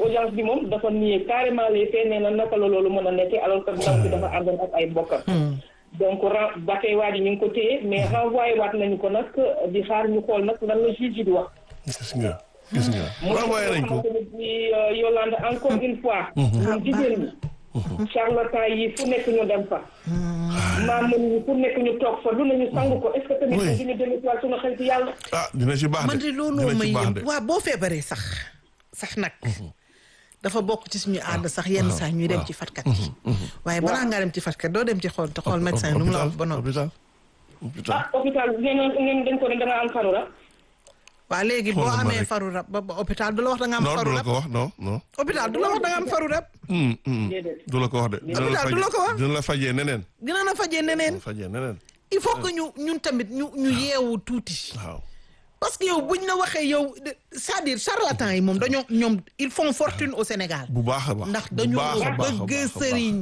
audience bi moom dafa nié carrément les faits nee na naka la loolu mën a nekkee alors que ndaw si dafa àndoon ak ay bokkam donc ren ba tey waa ji ñu ngi ko téye mais renvoyé waat nañu ko nag di xaar ñu xool nag lan la juge di wax. gis nga gis nga. mu renvoyé nañ ko xamante ne bii Yolande encore une fois. ñun jigéen ñi. charlatan yi fu nekk ñu dem fa. maam yi fu nekk ñu toog fa lu ne ñu sang ko est-ce que tamit Oui. duñu dellu si waat suñu xel ci yàlla. ah dina ci baax de man de looloo dina may ci baax de. yëm waaw boo feebaree sax sax nag dafa bokk ci suñu ànd sax yenn saa ñuy dem ci fatkat yi waaye balaa ngaa dem ci fatkat doo dem ci xool te xool médecin lu mu la wax ba noppi hôpital hôpital ah hôpital nee na ngeen dañ ko ne da nga am faru rab. waa léegi boo Xoolal ma amee rek. faru rab ba ba hôpital du la wax da nga am non faru du la rab ko wax non non. hôpital du la wax da nga am faru rab hum, hum. Déedéet. du la ko wax de. dina Hôpital du la ko wax. dina la fajee neneen. dina na fajee neneen dina fajee neneen. il faut que ñu ñun tamit ñu ñu yeewu tuuti waaw. parce que yow buñ la waxee yow de- c'est-à-dire charlatan yi moom dañoo ñoom ils font fortune au Sénégal bu baax a baax. ndax bu dañoo baax a baax a bëgg baax a baax. sëriñ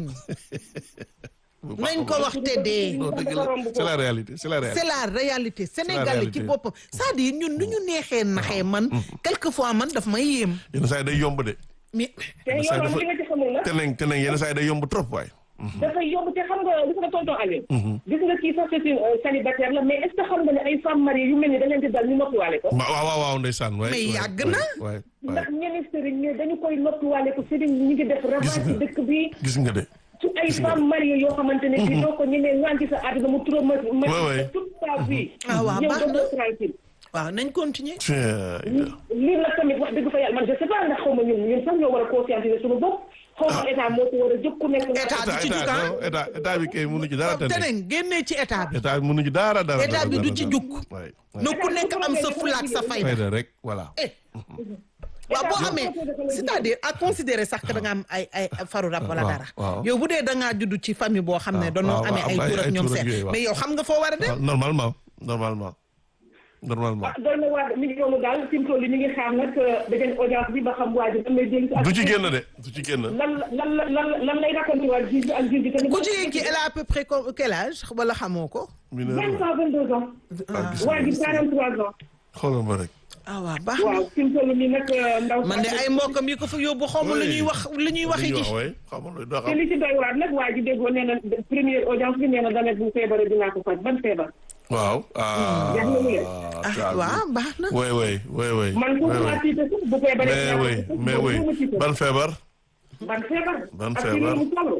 Bu baax a nañ ko baax. wax te dee non dëgg la c'est la réalité c'est la réalité. c'est la réalité Sénégal réalité. ci boppam c'est-à-dire ñun nu ñu neexee naxee man quelquefois man daf may yéem yenn saa yi day yomb de. mais te Yenn saa yi yow dafa li nga ci xamul nag. teneng teneng yenn saa yi day yomb trop waay. dafay yomb te xam nga gis nga tonton Aliou. gis nga kii sax c'est une euh, célibataire la mais est-ce que xam nga ne ay femmes mariées yu mel ni da leen di dal ñu noppiwaale ko. Ma- waaw waaw waaw ndeysaan. waay Mais waay, yàgg waay, na. waay waay. ndax ñeneen sëriñ ñi dañu koy noppiwaale ko sëriñ ñi ngi def ravage ci nga. dëkk bi. gis nga de. ci ay femmes mariées yoo xamante ne bii doo ko ñemee ñaan ci sa àdduna mu trop ma Ouais, ouais. toute sa vie. Ah, waaw, yow baax doo na. ko tranquille waaw nañ continuer Tiens, lii nag tamit wax dëgg fa yàlla man je sais pas ndax xaw ma ñun ñun sax ñoo war a conscientiser suñu bopp xaw ma état moo ci war a jóg ku nekk nga État état du ci état jug, ah. non, état état bi kay mënu ci dara teneng. teneen génnee ci état bi état bi mënu ci dara dara. État bi dara, du dara, ci dara. jug. waay waay. na ku nekk am sa fulaak sa fayda fayda rek voilà. eh waaw boo amee c'est-à-dire à considérer sax que da nga am ay ay faru rab wala waaw, dara waaw. yow bu dee da ngaa judd ci famille boo xam ne waaw, dañoo waaw, amee am ay ay- tur ak ay ñoom tur ak seen yooyu, waaw. mais yow xam nga foo war a dem waaw, normalement normalement normalement. ah doy na waar mi ngi noonu daal fi mu toll nii ñu ngi xaar nag dañu audience bi ba xam waa ji lan lay dénk ak du ci génn de du ci génn. lan lan lan lan lan lay raconté waat juge bi ak juge bi tamit. ku jigéen ki elle a à peu près comme quel âge wala xamoo ko mineur vingt la. ans vingt deux ans. ah gis waa nga ji gis nga. quarante trois ans. xoolal ma rek. ah waaw baax na waaw fi mu toll nii nag ndaw. man de ay mbokkam yi ko fa yóbbu xaw ma lu ñuy wax lu ñuy waxi ji waay xam nga doo te xam. li ci doy waar nag waa ji déggoo nee na première audience bi nee na dana bu feebaree dinaa ko faj ban feebar. waaw. ah Jeex na mu ne. ah waaw baax na oui oui oui oui. man oui, foofu oui. laa tiite sax bu feebaree. mais dinaa oui ko faj. mais Boobu oui moo ma tiite. ban feebar. ban feebar. Ban ak feebar. fi mu toll.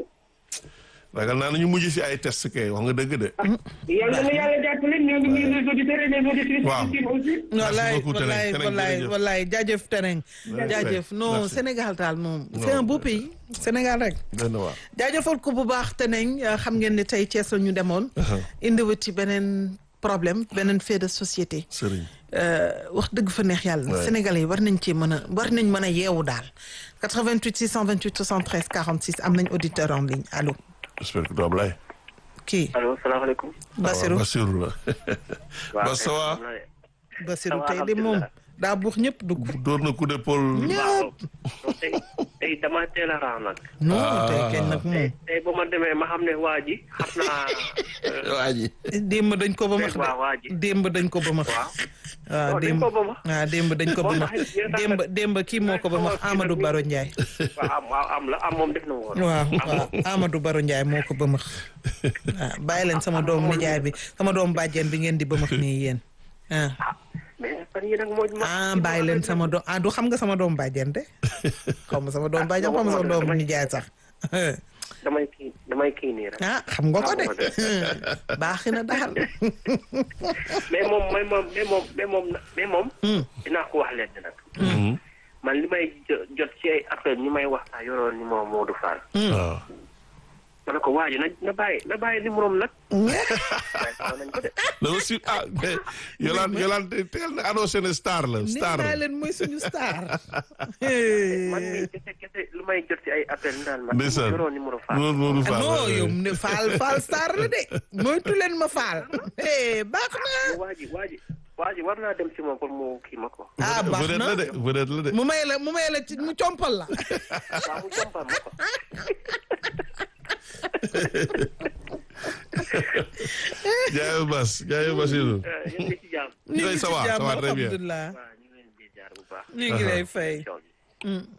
ragal naa ne ñu mujj si ay test kay wax nga dëgg de. yàlla na yàlla jàppale ñoo ngi nuyu les auditeurs et les auditrices. Waaw. aussi. wallaay beaucoup, Teneng. wallaay Teneng, wallaay jërëjëf. wallaay jaajëf Teneng jaajëf non Merci. Sénégal daal moom c'est Non, un beau merci. pays Sénégal rek benn waa. jaajëfal ko bu baax Teneng xam ngeen ne tey Thiès la ñu demoon indiwut ci beneen problème beneen fait de société Sëriñ. Euh, wax dëgg fa neex yàlla Ouais. Sénégalais yi war nañ ci mën a war nañ mën a yeewu daal 88 628 73 46 am nañ auditeur en ligne allo j'espère que du Ablaye. kii allo salaamaaleykum. Basirou Basirou la. Bas ça va. Basirou Ça va, tey de moom alhamdulilah. daa buux ñëpp dugg door na coup d'épaule. ñëpp tey tey dama teel a raam nag. non Ah. tey kenn nag moom tey ba ma demee ma xam ne waa ji xam naa. waa ji. démb dañ ko ba max waaw waa ji. de démb dañ ko ba max waaw. waaw non, dañ démb ko ba max. waaw démb dañ ko ba Moo max tax yéen a tax démb démb kii moo ko ba max Amadou Baro Ndiaye waaw am waaw am la am moom def na woon. waaw waaw Amadou Baro Ndiaye moo ko ba max waaw bàyyi leen sama doomu nijaay bi sama doomu bàjjen bi ngeen di ba max nii yéen ah mais fan yii nag moo ma. ah bàyyi leen sama doom ah du xam nga sama doomu bàjjen de xaw ma sama doomu bàjjen xaw ma sama doomu nijaay sax damay kii damay kii nii rek. ah xam nga ko de baaxi na daal mais moom mais moom mais moom mais moom mais moom. dinaa ko wax leen nag. man li may jo- jot ci ay appel ñi may wax sax yoroon ni moom Modou Fall. waaw. ma ne ko waa ji na na bàyyi na bàyyi numéro am nag. waaye xaw nañ ko de. dama si ah mais Yolande Yolande teel na annoncé ne star la nee star naa la. leen mooy suñu star man mii kese kese lu may jot ci ay appel naan ma. ndeysaan yoroo numéro Fall. loolu loolu Fall. non yow ne faal faal star la de moytu leen ma faal eh baax na waa ji waa ji waa ji war naa dem ci moom pour mu kii ma ko. ah baax vedette na la de vedette la de. mu may la mu may la ci mu compal la waaw mu jombal ma ko. jaayoo Bas jaayoo Basirou. yéen ngi ci jàmm. ñu ngi ça ci va, ça jàmm va très bien. alhamdulilah waaw ñu ngi leen di jaar bu baax. ñu ngi lay fay Coow li.